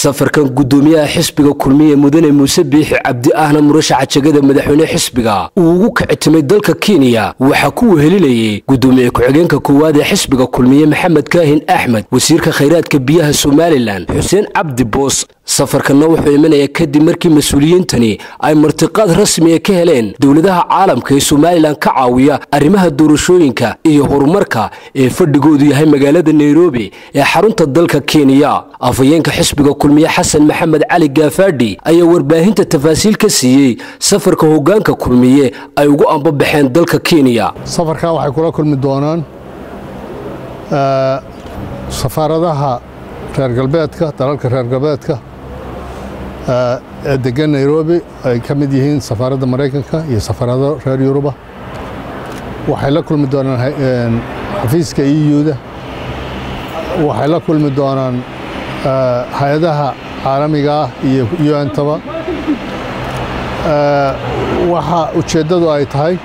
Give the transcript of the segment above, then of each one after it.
safarkan guddoomiyaha xisbiga kulmiye mudane muuse biixi cabdi ahna murashaxa jegada madaxweyne xisbiga uu ugu kicitimay dalka kenya waxaa ku wehelinayay guddoomiye ku-xigeenka koowaad ee xisbiga kulmiye maxamed kaahin axmed wasiirka khayraadka biyaha somalilan xuseen cabdi boos safarkanna wuxuu imanaya kadib markii mas-uuliyiintani ay martiqaad rasmiga ka heleen dowladaha caalamka ee somalilan ka caawiya arrimaha doorashooyinka iyo horumarka ee fadhigoodu yahay magaalada nairobi ee xarunta dalka kenya afhayeenka xisbiga kulmiye xasan maxamed cali gaafaadhi ayaa warbaahinta tafaasiil ka siiyey safarka hoggaanka kulmiye ay ugu ambabaxeen dalka kenya safarkan waxay kula kulmi doonaan safaaradaha reer galbeedka dalalka reer galbeedka ee degan nairobi ay ka mid yihiin safaaradda maraykanka iyo safaarado reer yuruba waxay la kulmi doonaan xafiiska eu-da waxay la kulmi doonaan hay-adaha caalamiga ah iyo un-taba waxa ujeeddadu ay tahay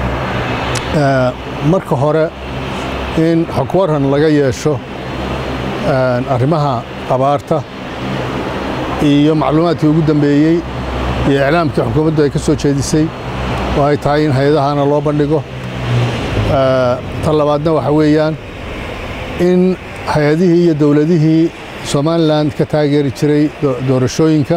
marka hore in xogwaran laga yeesho arrimaha abaarta iyo macluumaadkii ugu dambeeyey iyo iclaamkii xukuumaddu ay ka soo jeedisay oo ay tahay in hay-adahana loo bandhigo ta labaadna waxa weeyaan in hay-adihii iyo dowladihii somalilan ka taageeri jiray doorashooyinka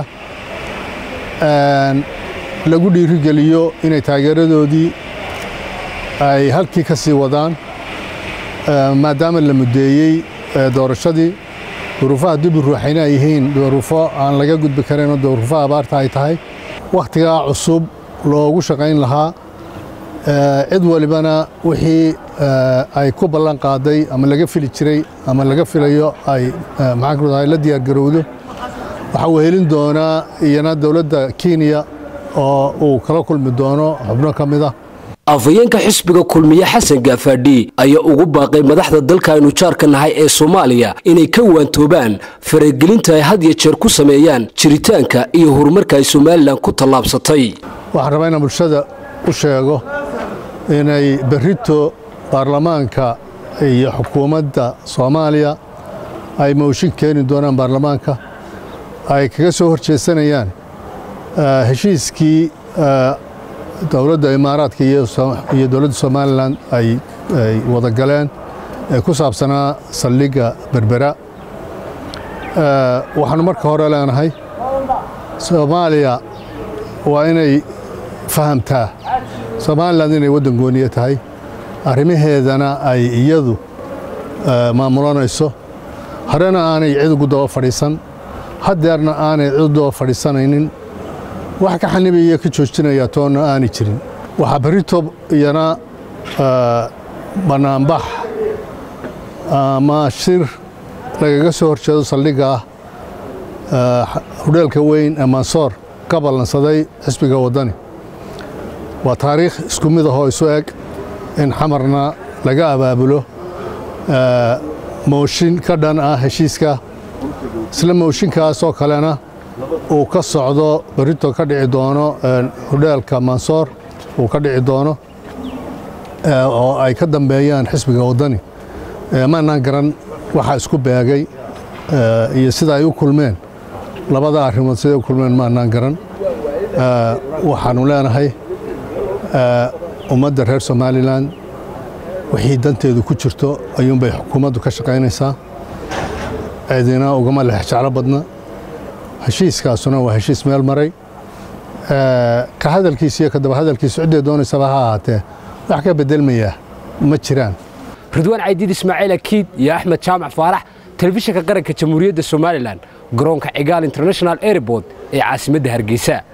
lagu dhiirigeliyo inay taageeradoodii ay halkii ka sii wadaan maadaama la muddeeyey doorashadii duruufaha dib u ruuxayna ay yihiin duruufo aan laga gudbi karinoo duruufaha abaarta ay tahay wakhtigaa cusub loogu shaqayn lahaa cid walibana wixii ay ku ballan qaaday ama laga fili jiray ama laga filayo ay maxaankudahay la diyaargarowdo waxaa wehelin doonaa iyana dowladda kenya oo uu kala kulmi doono xubno ka mid ah afhayeenka xisbiga kulmiye xasan gaafaadhi ayaa ugu baaqay madaxda dalka aynu jaarka nahay ee soomaaliya inay ka waantoobaan faragelinta ay had iyo jeer ku sameeyaan jiritaanka iyo horumarka ay somalilan ku tallaabsatay waxaan rabaa inaan bulshada u sheego inay berrito baarlamaanka iyo xukuumadda soomaaliya ay mooshin keeni doonaan baarlamaanka ay kaga soo horjeesanayaan heshiiskii dowladda imaaraadka iyo dowladda somalilan ay wada galeen ee ku saabsanaa saldhigga berbera waxaanu marka hore leenahay soomaaliya waa inay fahamtaa somalilan inay waddan gooniye tahay arrimaheedana ay iyadu maamulanayso horena aanay cid ugu daba fadhiisan haddeerna aanay cid u daba fadhiisanaynin wax ka xanibaya ka joojinaya toonna aanay jirin waxaa berito iyana bannaanbax ama shir lagaga soo horjeedo saldhigga ah hudheelka weyn ee mansoor ka ballansaday xisbiga waddani waa taariikh isku mid ahoo isu eg in xamarna laga abaabulo mooshin ka dhan ah heshiiska isla mooshinkaasoo kalena uu ka socdo berito ka dhici doono hudheelka mansoor uu ka dhici doono oo ay ka dambeeyaan xisbiga waddani maanaan garan waxaa isku beegay iyo sida ay u kulmeen labada arrimood siday u kulmeen maanaan garan waxaanu leenahay ummadda reer somalilan wixii danteedu ku jirto ayuunbay xukuumaddu ka shaqaynaysaa cidina ugama lex jeclo badna heshiiskaasuna waa heshiis meel maray ka hadalkiisa iyo kadaba hadalkiisa ciddee doonaysaba ha ahaatee wax ka bedelmayaa ma jiraan ridwaan caydiid ismaaciil akiid iyo axmed jaamac faarax telefishinka qaranka jamhuuriyadda somalilan garoonka cigaal international airport ee caasimadda hargeysa